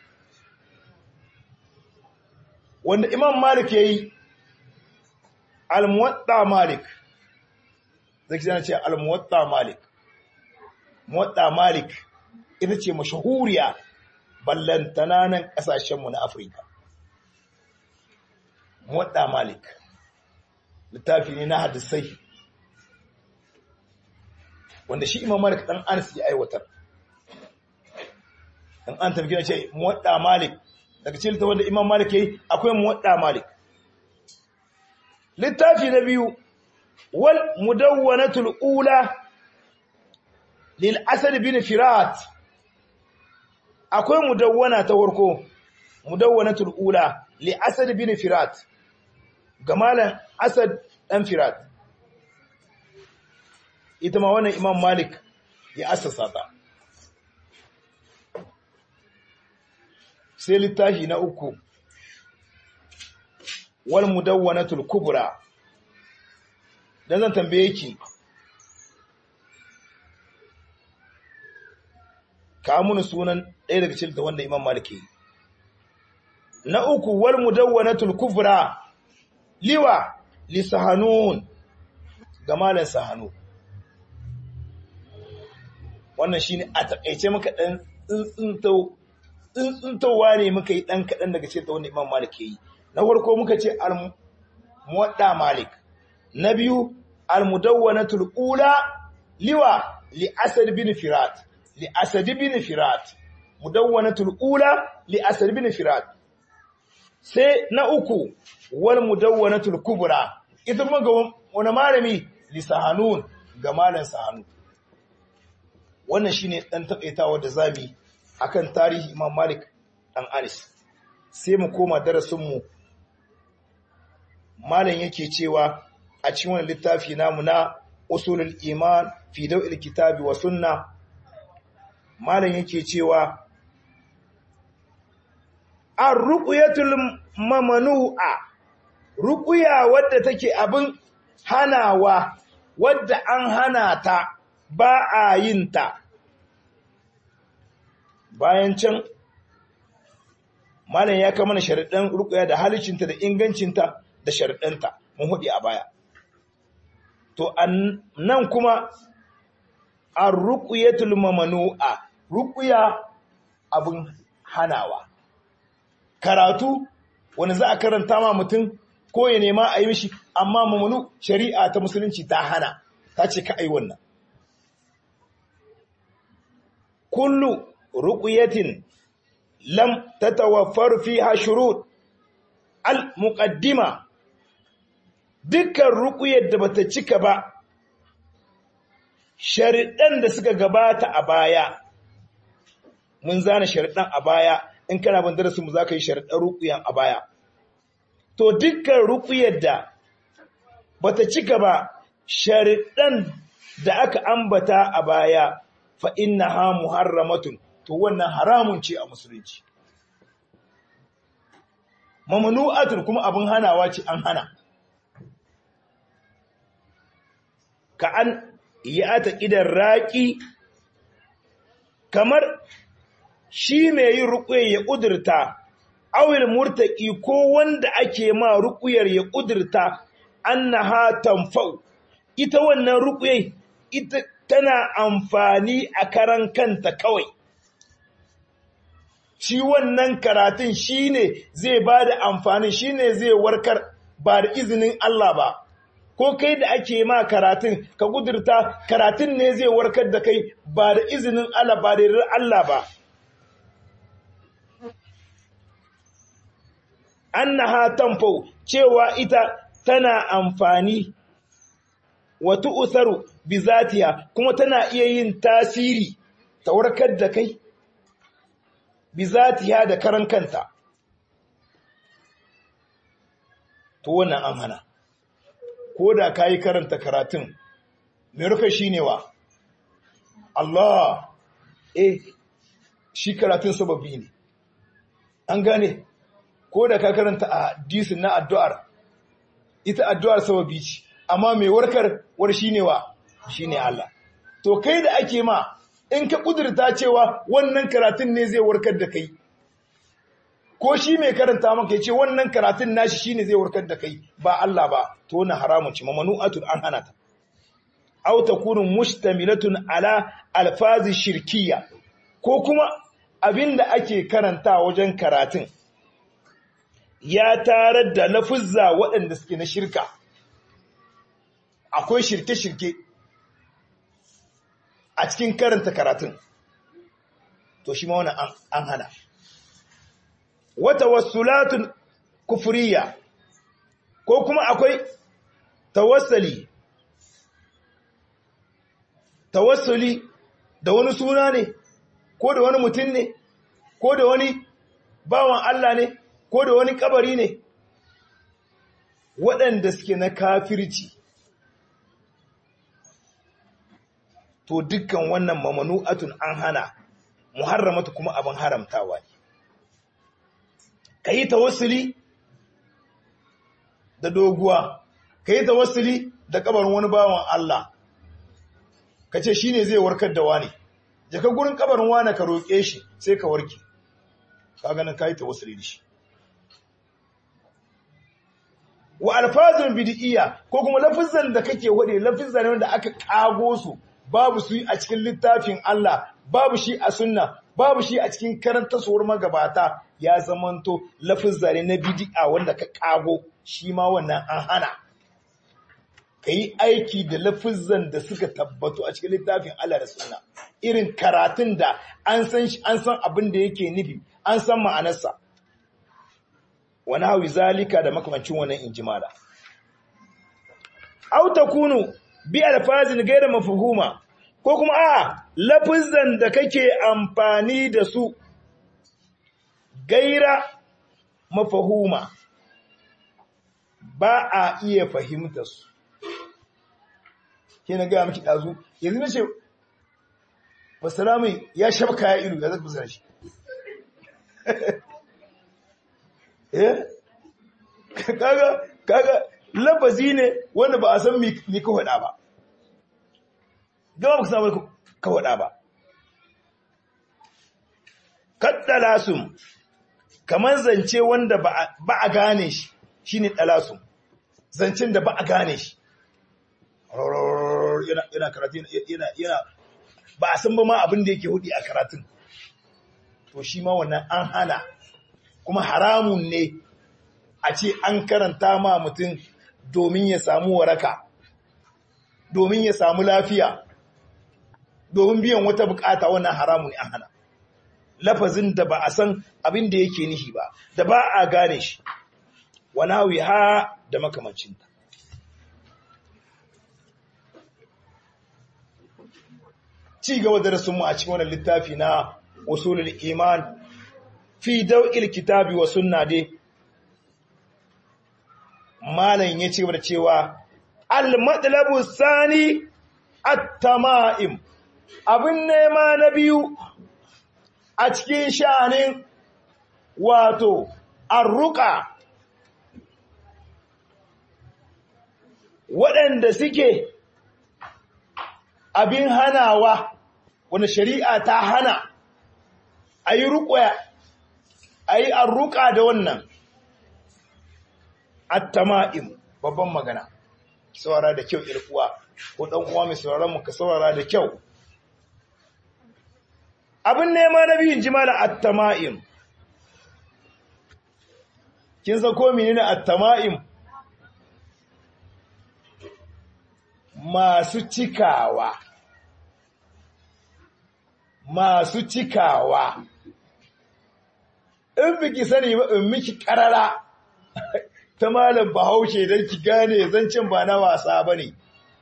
wanda Imam Malik ya yi, Al-Muwatta Malik, zai zana ce Al-Muwatta Malik. Muwatta Malik ita ce mashahuriya ballantana nan ƙasashenmu na Afirka. Muwatta Malik littafi ne na hadisai wanda shi Imam Malik ɗan Anas ya aiwatar. Dan an tafi ce Muwatta Malik daga cikin littafin da Imam Malik yayi akwai Muwatta Malik. Littafi na biyu wal mudawwanatul ula lil'asad bin firat akwai mudawwana ta warko mudawwanatul ula li'asad bin firat ga malam asad dan firat ita ma wannan imam malik ya assasa ta sai littafi na uku wal mudawwanatul kubra dan zan tambaye ki ka mun sunan ɗaya daga cikin da wanda imam malik yi na uku wal mudawwanatul kubra liwa li sahanun ga malan sahanu wannan shine a takaice muka dan tsuntsuntau tsuntsuntowa ne muka yi dan kadan daga cikin wanda imam malik yi na farko muka ce al muwadda malik na biyu al mudawwanatul ula liwa li asad bin firat li asad bin firat mudawwanatul ula li asad bin firat sai na uku wal mudawwanatul kubra ita kuma ga wani malami li sahanun ga malan sahanu wannan shine dan takaitawa da zabi akan tarihi Imam Malik dan Anis sai mu koma darasin mu malam yake cewa a cikin wannan littafi namu na usulul iman fi dawil kitabi wa sunna malam yake cewa ar-ruqyatul mamanu'a ruqya wadda take abin hanawa wadda an hana ta ba a yin ta bayan can malam ya kama na sharaɗin ruqya da halicinta da ingancinta da sharaɗinta mun hudi a baya to nan kuma ar-ruqyatul mamanu'a ruqya abin hanawa karatu wani za a karanta ma mutum ko ya nema a yi mishi amma mamanu shari'a ta musulunci ta hana ta ce ka ai wannan kullu ruqyatin lam tatawaffar fiha shurut al muqaddima dukkan ruqyar da bata cika ba sharidan da suka gabata a baya mun zana sharidan a baya in kana ban darasin mu zaka yi sharadan ruqyan a baya to dukkan ruqyar da bata cika ba sharidan da aka ambata a baya fa innaha muharramatun to wannan haramun ce a musulunci mamnu'atun kuma abin hanawa ce an hana ka an ya ta idan raki kamar shi mai yin ruƙuyar ya ƙudurta, awil murtaƙi ko wanda ake ma ruƙuyar ya ƙudurta, an na hatan fau, ita wannan ruƙuyar ita tana amfani a karan kanta kawai. Shi wannan karatun shi ne zai ba da amfani shi ne zai warkar ba da izinin Allah ba. Ko kai da ake ma karatun, ka ƙudurta karatun ne zai warkar da kai ba da izinin Allah ba da Allah ba. annaha tanfau cewa ita tana amfani wa tu'tharu bi zatiha kuma tana iya yin tasiri ta warkar da kai bi zatiha da karan kanta to wannan an hana ko da kai karanta karatun me ruka shine wa Allah eh shi karatun sababi ne an gane ko da ka karanta a hadisin na addu'ar ita addu'ar sababi ce amma mai warkar war shine wa shine Allah to kai da ake ma in ka kudurta cewa wannan karatun ne zai warkar da kai ko shi mai karanta maka yace wannan karatun nashi shine zai warkar da kai ba Allah ba to wannan haramun ce mamanu'atun an hana ta aw takunu mustamilatun ala alfazi shirkiyya ko kuma abinda ake karanta wajen karatun ya tarar da lafuzza waɗanda suke na shirka akwai shirke-shirke a cikin karanta karatun to shi ma wani an hana wata wasulatun kufuriya ko kuma akwai tawassali tawassuli da wani suna ne ko da wani mutum ne ko da wani bawan Allah ne ko da wani kabari ne waɗanda suke na kafirci to dukkan wannan mamanu'atun an hana muharramatu kuma abin haramtawa ne kayi tawassuli da doguwa kayi tawassuli da kabarin wani bawan Allah kace shine zai warkar da wani jaka gurin kabarin wani ka roke shi sai ka warke kaga nan kayi tawassuli da shi wa alfazun bid'iyya ko kuma lafizan da kake wade lafizan ne wanda aka kago su babu su a cikin littafin Allah babu shi a sunna babu shi a cikin karantarwar magabata ya zamanto lafizan ne na bid'a wanda ka kago shi ma wannan an hana kai aiki da lafizan da suka tabbatu a cikin littafin Allah da sunna irin karatun da an san shi an san abin da yake nufi an san ma'anarsa wani hawi zalika da makamancin wannan injimala. Au takunu bi alfazin gaira mafhuma ko kuma a lafizan da kake amfani da su gaira mafahuma ba a iya fahimta su. Ke na gaya miki ɗazu, yanzu na ce, Wasalamu ya shabka ya ilu, ya zaka fasara shi. kaga kaga lafazi ne wanda ba a san mi ka hada ba gaba ba samu ka hada ba kaddalasum kamar zance wanda ba a gane shi shine dalasum zancen da ba a gane shi yana yana karatu yana yana ba a san ba ma abin da yake hudi a karatun to shi ma wannan an hana kuma haramun ne a ce an karanta ma mutum domin ya samu waraka domin ya samu lafiya domin biyan wata bukata wannan haramun ne an hana lafazin da ba a san abin da yake nihi ba da ba a gane shi wani ha da makamancinta ci gaba da rasunmu a cikin wannan littafi na usulul iman fi dau'il kitabi wa sunna dai malam ya ce da cewa al-matlabu sani at-tama'im abin nema na biyu a cikin sha'anin wato arruka waɗanda suke abin hanawa wani shari'a ta hana a yi ruƙwaya a yi arruka da wannan at-tama'im babban magana saurara da kyau irkuwa ko dan uwa mai sauraron mu ka saurara da kyau abin nema na biyun jimala at-tama'im kin san ko menene at-tama'im masu cikawa masu cikawa in biki sani ba in miki karara ta malam bahaushe don ki gane zancen ba na wasa ba ne.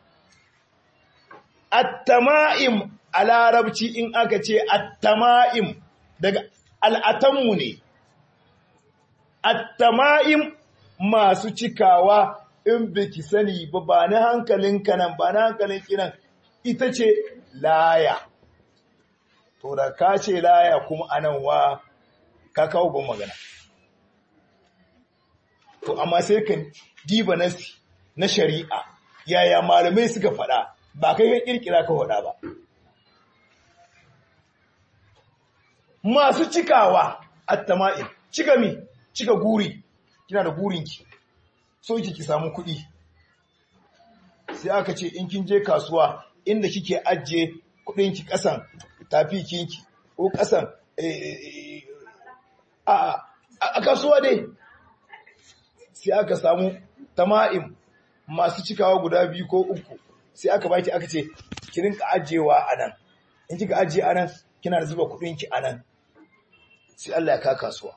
Attama'im a larabci in aka ce attama'im daga al'atanmu ne. Attama'im masu cikawa in biki sani ba ba na hankalin kanan ba na hankalin kinan ita ce laya. To da ka ce laya kuma anan wa ka kawo ban magana. to amma sai ka diba nasi na shari'a yaya malamai suka faɗa ba kai ka kirkira ka faɗa ba masu cikawa attama'in cika mi cika guri kina da gurinki so ki ki samu kuɗi sai aka ce in kin je kasuwa inda kike ajiye kuɗinki ƙasan tafikinki ko ƙasan a kasuwa dai sai aka samu tama'im masu cikawa guda biyu ko uku sai aka baki aka ce ki rinka ajiyewa anan in kika ajiye anan kina da zuba kudin ki anan sai Allah ya ka kasuwa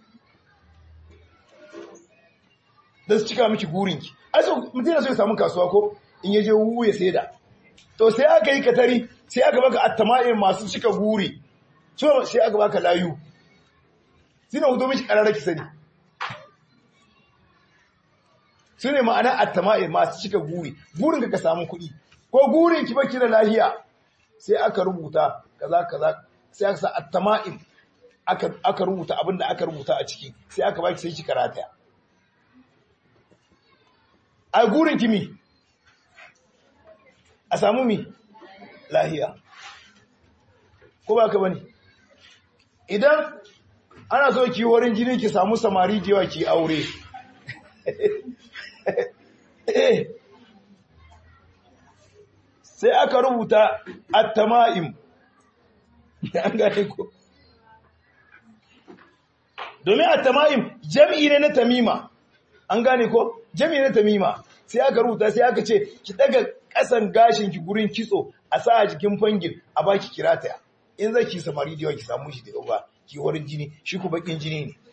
dan su cika miki gurin ki ai so mutum yana so ya samu kasuwa ko in yaje wu ya saida to sai aka yi katari sai aka baka attama'im masu cika guri so sai aka baka layu sina hudo miki kararraki sani su ne ma'ana attama'i masu cika guri gurin ka samu kuɗi ko gurin ki baki da lahiya sai aka rubuta kaza kaza sai aka sa at-tama'im aka aka rubuta abin da aka rubuta a ciki sai aka baki sai ki karata a gurin kimi a samu mi lahiya ko ba ka bane idan ana so ki wurin jini ki samu samari jewa ki aure sai aka rubuta at-tama'im an gane ko domin at-tama'im jam'i ne na tamima an gane ko jam'i ne na tamima sai aka rubuta sai aka ce ki daga kasan gashin ki gurin kitso a sa a jikin fangin a baki kirata in zai ki samari da yawa ki samu shi da yawa ki warin jini shi ku bakin jini ne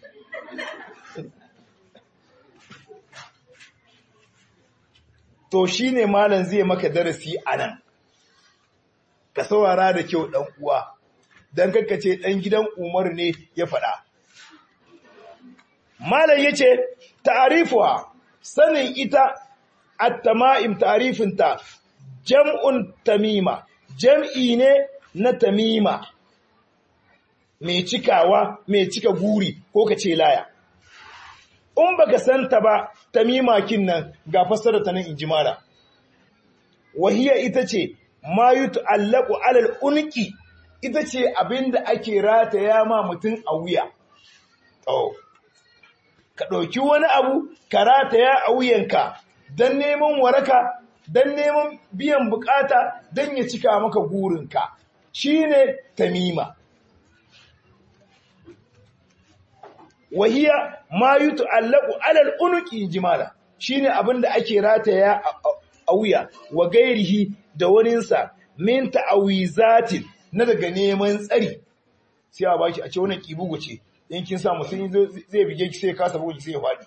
to shi ne malam zai maka darasi a nan ka saurara da kyau ɗan uwa don ce ɗan gidan umar ne ya faɗa malam ya ce ta'arifuwa sanin ita at-tama'im ta'arifinta jam'un tamima jam'i ne na tamima mai cikawa mai cika guri ko ka ce laya in baka santa ba tamima kin nan ga fassara ta nan inji mara wahiya ita ce ma yut'allaqu 'alal unqi ita ce abinda ake rataya ma mutum a wuya oh ka ɗauki wani abu ka rataya a wuyanka don neman waraka don neman biyan bukata don ya cika maka gurinka shi ne tamima wahiya ma yi tu'allaku alal unuki jimala shi ne abin da ake rataya a wuya wa gairihi da waninsa min ta'awizatin na daga neman tsari sai a baki a ce wannan kibugu ce in kin sa mutum zai bige ki sai kasa bugu sai ya faɗi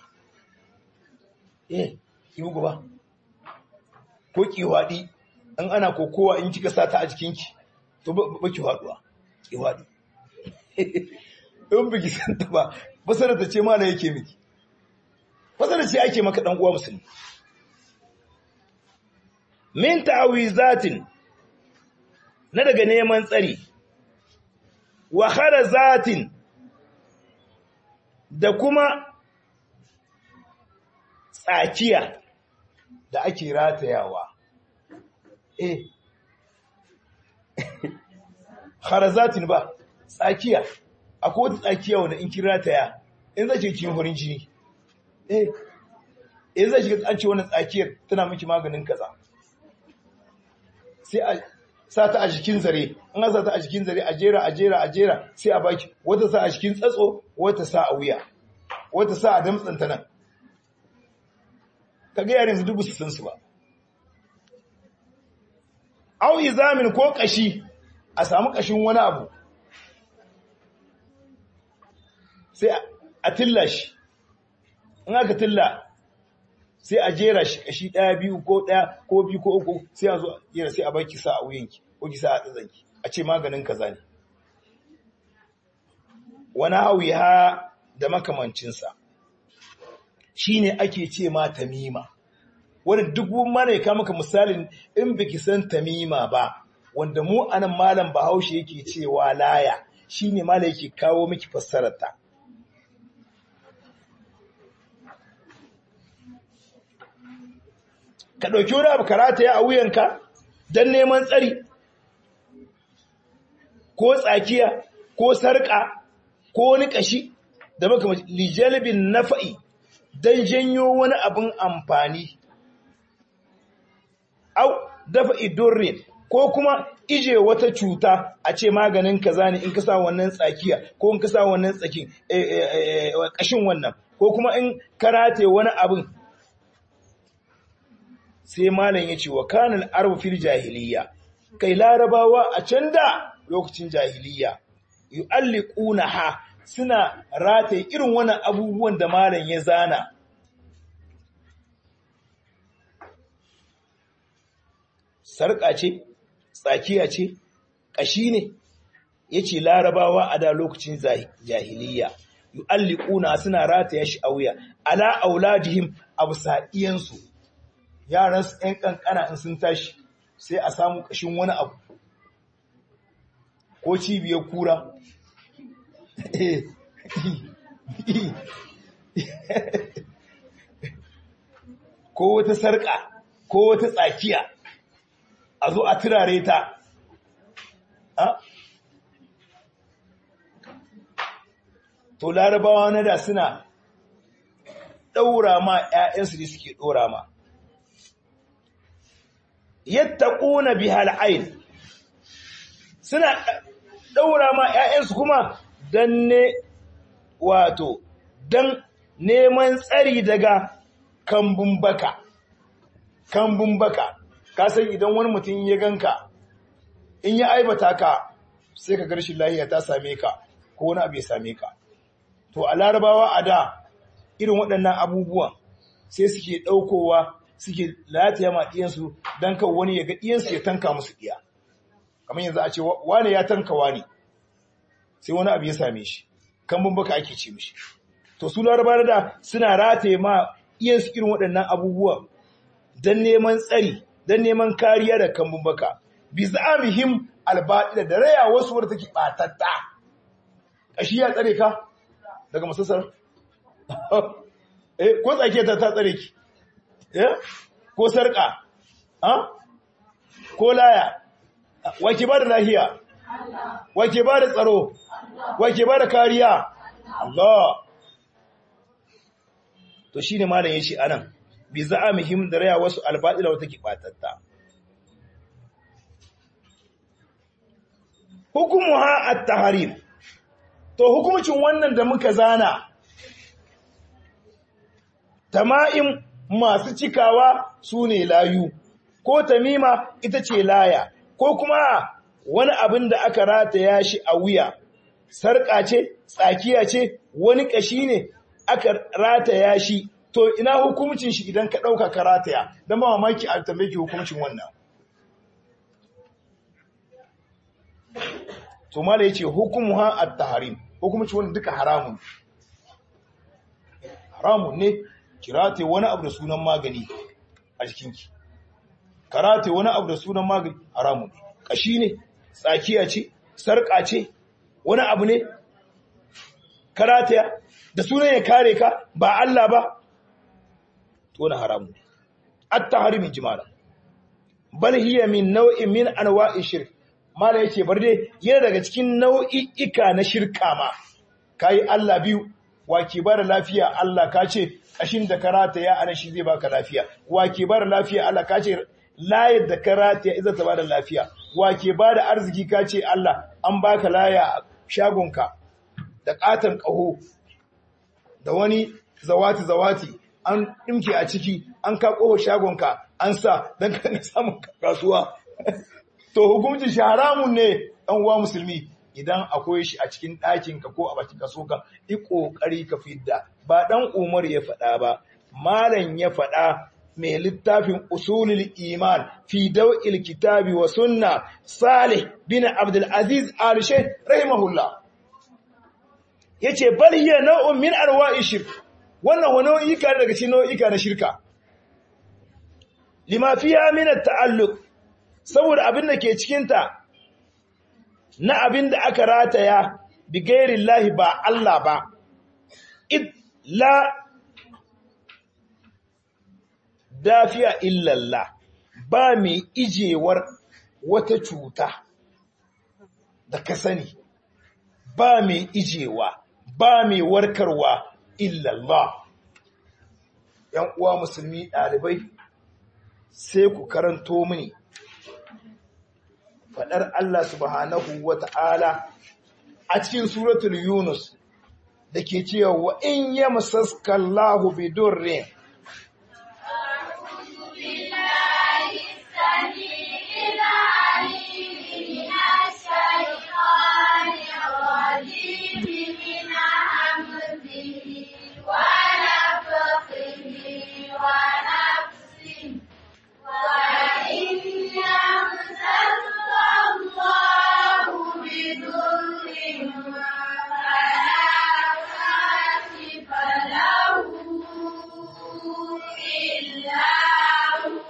eh kibugu ba ko kiwadi in ana kokowa in kika sa ta a jikinki to ba ki faduwa kiwadi in biki san ta ba fasara ta ce mana yake miki fasara ce ake maka dan uwa musulmi min ta'awizatin na daga neman tsari wa kharazatin da kuma tsakiya da ake ratayawa eh kharazatin ba tsakiya akwai wata tsakiya wanda in kin rataya in zai kin horin jini eh in zai shiga an ce wannan tsakiyar tana miki maganin kaza sai a sa ta a jikin zare in an sa ta a jikin zare a jera a jera a jera sai a baki wata sa a jikin tsatso wata sa a wuya wata sa a damtsanta nan kaga yaran su dubu su san su ba au izamin ko kashi a samu kashin wani abu sai a tilla shi in aka tilla sai a jera shi kashi ɗaya biyu ko ɗaya ko biyu ko uku sai a zo jera sai a baki sa a wuyanki ko ki sa a tsazanki a ce maganin kaza ne wani hawi ha da makamancinsa shine ake ce ma tamima wanda duk mana ya kama maka misalin in biki san tamima ba wanda mu anan malam bahaushe yake cewa laya shine malam yake kawo miki fassararta ka ɗauki wani abu karata ya a wuyanka don neman tsari ko tsakiya ko sarƙa ko wani ƙashi da maka lijalibin nafa'i don janyo wani abin amfani au dafa idurrin ko kuma ije wata cuta a ce maganin kaza ne in ka sa wannan tsakiya ko in ka sa wannan tsakin ƙashin wannan ko kuma in karate wani abin sai malam ya ce wa kanin arbu fil jahiliya kai larabawa a can da lokacin jahiliya yu'alliquna ha suna rataye irin wannan abubuwan da malam ya zana sarƙa ce tsakiya ce ƙashi ne yace larabawa a da lokacin jahiliya yu'alliquna suna rataye shi a wuya ala auladihim yaran su ‘yan ƙanƙana in sun tashi sai a samu ƙashin wani abu ko cibiyar kura ko wata sarƙa ko wata tsakiya a zo a turare ta to larabawa na da suna ɗaura ma ‘ya'yansu da suke ɗora ma yadda ƙuna bihal ain suna ɗaura ma ‘ya'yansu kuma don ne wato don neman tsari daga kambun baka kambun baka ka san idan wani mutum ya ganka in ya aibata ka sai ka garshin lahiya ta same ka ko wani abu ya same ka to a larabawa a da irin waɗannan abubuwan sai suke ɗaukowa suke lataya ma ɗiyansu don kan wani ya ga ɗiyansu ya tanka musu ɗiya kamar yanzu a ce wane ya tanka wani sai wani abu ya same shi kambun baka ake ce mishi to su larabawa da suna rataye ma iyansu irin waɗannan abubuwan don neman tsari don neman kariya da kambun baka bi za'amihim albaɗila da raya wasu wadda take ɓatatta ƙashi ya tsare ka daga masassar eh ko tsake ta ta tsare ki eh ko sarƙa ha ko laya wake ba da lahiya wake ba da tsaro wake ba da kariya Allah to shine malam yace anan bi za'amihim da raya wasu albadila wata ke batatta hukumuha at-tahrim to hukumcin wannan da muka zana tama'im masu cikawa sune layu ko tamima ita ce laya ko kuma wani abin da aka rataya shi a wuya sarƙa ce tsakiya ce wani ƙashi ne aka rataya shi to ina hukumcin shi idan ka ɗauka ka rataya don ba mamaki a tambaye ki hukumcin wannan to mala yace hukumuha at-tahrim hukumcin wannan duka haramun haramun ne kirate wani abu da sunan magani a jikinki karate wani abu da sunan magani haramun ne kashi ne tsakiya ce sarƙa ce wani abu ne karataya da sunan ya kare ka ba Allah ba to wani haramu at-tahrim jimala bal hiya min naw'in min anwa'i shirk mala yace bar dai yana daga cikin nau'i'ika na shirka ma kai Allah biyu wake bar lafiya Allah ka ce kashin da karata ya ana shi zai baka lafiya wake bar lafiya Allah ka ce layar da karata ya iza ta bada lafiya wake bada arziki ka ce Allah an baka laya shagonka da katon kaho da wani zawati zawati an ɗimke a ciki an ka ƙofa shagonka an sa don ka na samun kasuwa to hukumcin shi haramun ne ɗan uwa musulmi idan akwai shi a cikin ɗakinka ko a bakin kaso ka yi ƙoƙari ka fidda ba ɗan umar ya faɗa ba malam ya faɗa mai littafin usulul iman fi daw'il kitabi wa sunna salih bin abdul aziz al-shaykh rahimahullah yace bal hiya naw'un min arwa'i shirk wannan wa nau'ika daga cikin nau'ika na shirka lima fiha min at-ta'alluq saboda abin da ke cikin ta na abin da aka rataya bi ghairi llahi ba Allah ba id la dafiya illa Allah ba mai ijewar wata cuta da ka sani ba mai ijewa ba mai warkarwa illallah ‘yan uwa musulmi ɗalibai sai ku karanto mini faɗar Allah subhanahu wa ta'ala a cikin suratul Yunus da ke cewa wa in ya musaskallahu bidurrin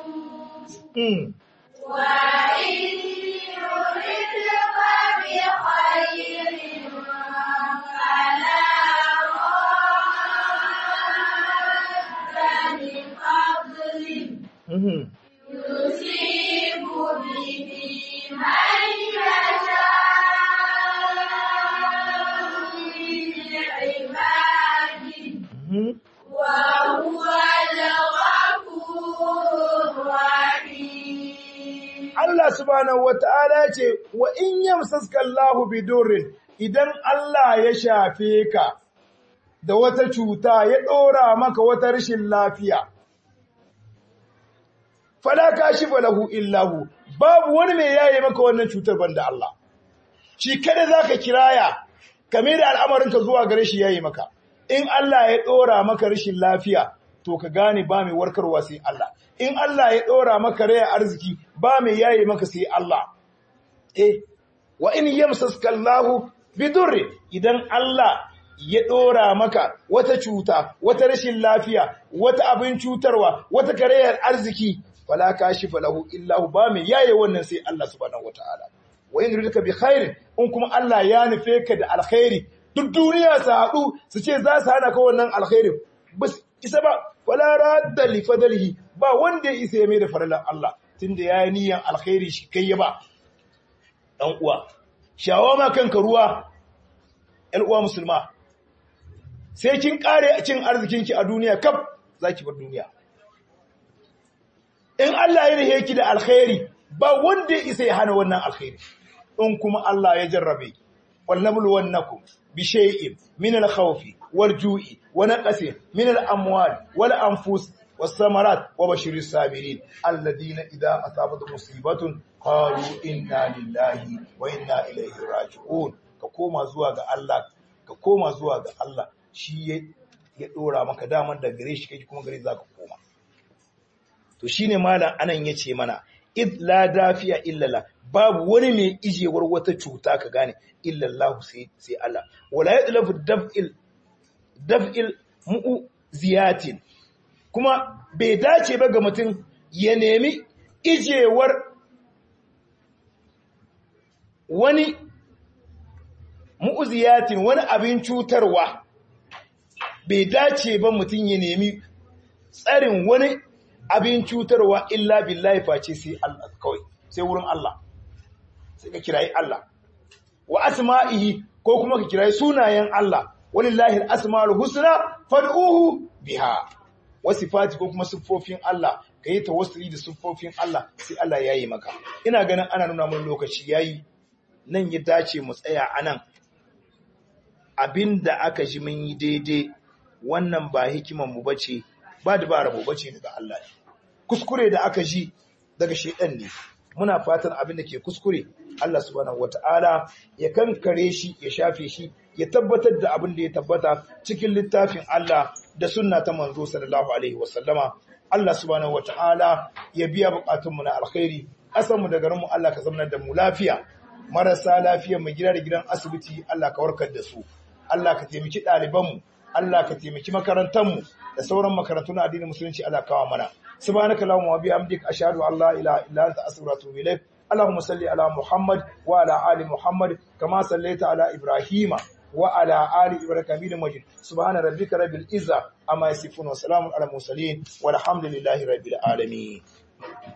وإن يردك بخير Mhm. يصيب به من يشاء من عباده Mhm. وهو الغفور الرحيم Allah subhanahu wata'ala ya ce wa in yamsaska Allahu bidurrin idan Allah ya shafe ka da wata cuta ya ɗora maka wata rashin lafiya fala kashifa lahu illahu babu wani mai yaye maka wannan cutar banda Allah shi kada zaka kiraya kame da al'amarinka zuwa gare shi yayi maka in Allah ya ɗora maka rashin lafiya to ka gane ba mai warkarwa sai Allah in Allah ya ɗora maka raya arziki ba mai yaye maka sai Allah eh wa in yamsaska Allahu bidurri idan Allah ya ɗora maka wata cuta wata rashin lafiya wata abin cutarwa wata karayar arziki fala kashifa lahu illahu ba mai yaye wannan sai Allah subhanahu wataala wa in yuridka bi khairin in kuma Allah ya nufe ka da alkhairi duk duniya su haɗu su ce za su hana ka wannan alkhairin bas isa ba wala radda li fadlihi ba wanda ya isa ya mai da faralan Allah tunda ya yi niyyar alkhairi shi kai ya ba dan uwa shawo ma kanka ruwa ƴan uwa musulma sai kin kare cin arzikinki a duniya kaf zaki bar duniya in Allah ya rihe ki da alkhairi ba wanda ya isa ya hana wannan alkhairi in kuma Allah ya jarrabe ولنبلونكم بشيء من الخوف والجوع ونقص من الأموال والأنفس والثمرات وبشر الصابرين الذين إذا أصابتهم مصيبة قالوا إنا لله وإنا إليه راجعون كقوما زوا ga Allah ka koma zuwa ga Allah shi ya dora maka daman da gare shi kake kuma gare zaka koma to shine malam anan yace mana id la dafiya illala babu wani mai ijewar wata cuta ka gane illallahu sai sai Allah wala yadlafu daf'il daf'il mu'ziyatin kuma bai dace ba ga mutum ya nemi ijewar wani mu'ziyatin wani abin cutarwa bai dace ba mutum ya nemi tsarin wani abin cutarwa illa billahi face sai Allah kawai sai wurin Allah sai ka kirayi Allah wa asma'ihi ko kuma ka kirayi sunayen Allah walillahi al-asma'ul husna fad'uhu biha wa sifati ko kuma siffofin Allah kai tawassuli da siffofin Allah sai Allah yayi maka ina ganin ana nuna mun lokaci yayi nan ya dace mu tsaya anan abinda aka ji mun yi daidai wannan ba hikiman mu bace ba dabara mu bace daga Allah ne kuskure da aka ji daga shedan ne muna fatan abin da ke kuskure Allah subhanahu wata'ala ya kankare shi ya shafe shi ya tabbatar da abin da ya tabbata cikin littafin Allah da sunna ta manzo sallallahu alaihi wasallama Allah subhanahu wata'ala ya biya bukatunmu na alkhairi mu da garinmu Allah ka zama da mu lafiya marasa lafiya mu gida da gidan asibiti Allah ka warkar da su Allah ka taimaki ɗalibanmu Allah ka taimaki makarantanmu da sauran makarantu na addinin musulunci Allah kawo mana سبحانك اللهم وبحمدك أشهد أن لا إله إلا أنت أستغفرك وأتوب إليك اللهم صل على محمد وعلى آل محمد كما صليت على إبراهيم وعلى آل إبراهيم حميد مجيد سبحان ربك رب العزة أما يصفون وسلام على المرسلين والحمد لله رب العالمين